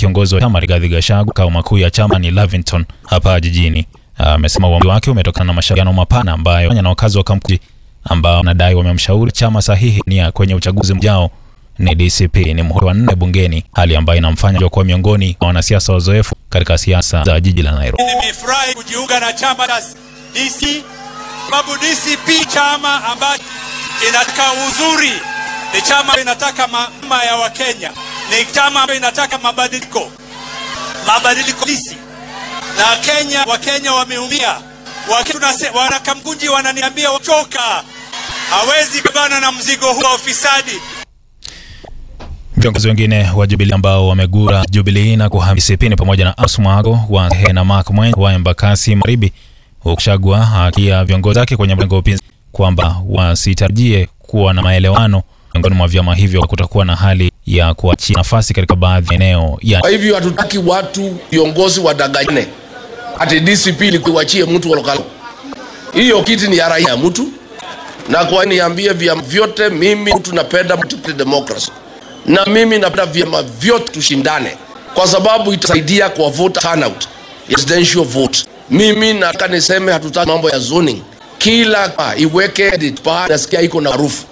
kiongozi wa chama Rigathi Gachagua makao makuu ya chama ni Lavington hapa jijini. Amesema uamuzi wake umetokana na mashauriano mapana ambayo na wakazi wa Kamkuji ambao wanadai wamemshauri chama sahihi nia kwenye uchaguzi mjao ni DCP. Ni muhula wa nne bungeni, hali ambayo inamfanya kuwa miongoni mwa wanasiasa wazoefu katika siasa za jiji la Nairobi. Nimefurahi kujiunga na chama cha DC sababu DCP chama ambacho inataka uzuri, ni chama inataka mama ya Wakenya, ni chama ambayo inataka mabadiliko, mabadiliko halisi na Kenya. Wakenya wameumia, wanakamkunji wananiambia wachoka, hawezi kubana na mzigo huu wa ufisadi. Viongozi wengine wa Jubilee ambao wamegura Jubilee na kuhamia DCP ni pamoja na Asmago wa na Mark Mwenye wa Embakasi Magharibi, huku Gachagua akia viongozi wake kwenye mrengo wa upinzani kwamba wasitarajie kuwa na maelewano miongoni mwa vyama hivyo, kutakuwa na hali ya kuachia nafasi katika baadhi ya eneo ya. Kwa hivyo hatutaki watu viongozi wadanganyane ati DCP ilikuachie mtu wa lokal. Hiyo kiti ni ya raia ya mtu, na kwa niambie vyama vyote, mimi mtu napenda multiparty democracy na mimi napenda vyama vyote tushindane, kwa sababu itasaidia kwa voter turnout, presidential vote. Mimi nataka niseme hatutaki mambo ya zoning, kila iweke edit pa nasikia iko na harufu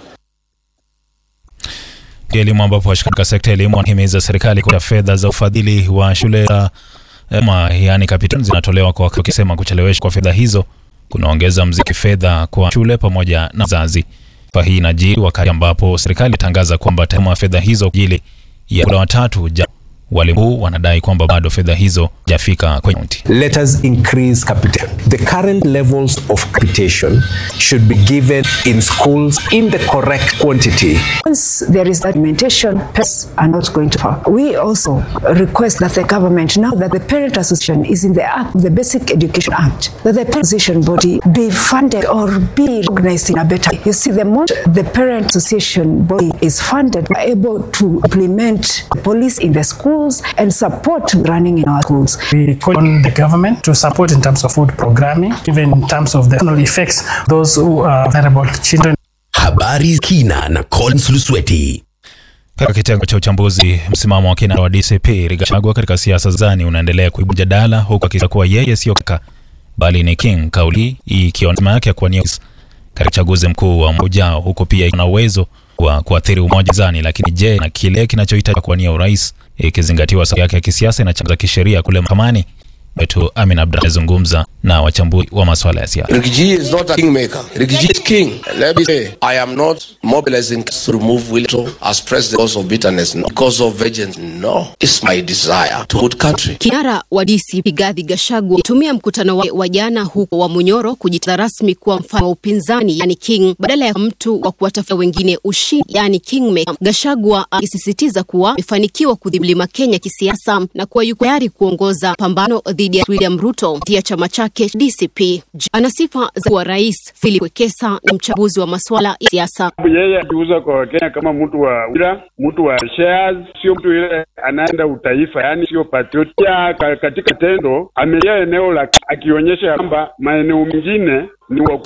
elimu, ambapo washirika sekta ya elimu wanahimiza serikali kwa fedha za ufadhili wa shule za umma, yani capital zinatolewa kwa wakisema kucheleweshwa kwa fedha hizo kunaongeza mziki fedha kwa shule pamoja na wazazi. Hii inajiri wakati ambapo serikali itangaza kwamba tayari fedha hizo kwa ajili ya kula watatu ja walimu wanadai kwamba bado fedha hizo jafika kwenye kaunti. Let us increase capital. The current levels of capitation should be given in schools in the correct quantity. Once there is documentation, parents are not going to fall. We also request that the government, now that the Parent Association is in the Act, the Basic Education Act, that the Parent Association body be funded or be recognized in a better way. You see, the more the Parent Association body is funded, we are able to implement police in the schools and support running in our schools. We call on the government to support in terms of food programming, even in terms of the effects those who are vulnerable children. Habari kina na Collins Lusweti. Katika kitengo cha uchambuzi, msimamo wa kina wa DCP Rigathi Gachagua katika siasa zani unaendelea kuibua mjadala, huku akisema kuwa yeye sio kaka bali ni king, kauli ikiwa yake ya kuwania katika uchaguzi mkuu wa mwaka ujao, huku pia ina uwezo wa kuathiri umoja zani. Lakini je, na kile kinachohitaji kuwania urais ikizingatiwa sababu yake ya kisiasa na chama za kisheria kule mahakamani. Wetu Amin Abdalla azungumza na wachambuzi wa masuala ya siasa. Rigiji is not a kingmaker. Rigiji is king. Let me say, I am not mobilizing to remove Wilto as president because of bitterness, no. because of vengeance. No, it's my desire to good country. Kinara wa DCP Rigathi Gachagua tumia mkutano wa, wa jana huko wa Munyoro kujitangaza rasmi kuwa mfano wa upinzani, yani king, badala ya mtu wa kuwatafuta wengine ushindi, yani kingmaker. Gachagua akisisitiza kuwa amefanikiwa kudhibiti Kenya kisiasa na kuwa yuko tayari kuongoza pambano dhidi ya William Ruto ya chama chake DCP. Ana sifa za kuwa rais. Philip Wekesa na mchambuzi wa masuala ya siasa. Yeye akiuza kwa Wakenya kama mtu wa wira, mtu wa shares, sio mtu ile anaenda utaifa, yani sio patriotia. Katika tendo amejaa eneo la akionyesha kwamba maeneo mengine ni wa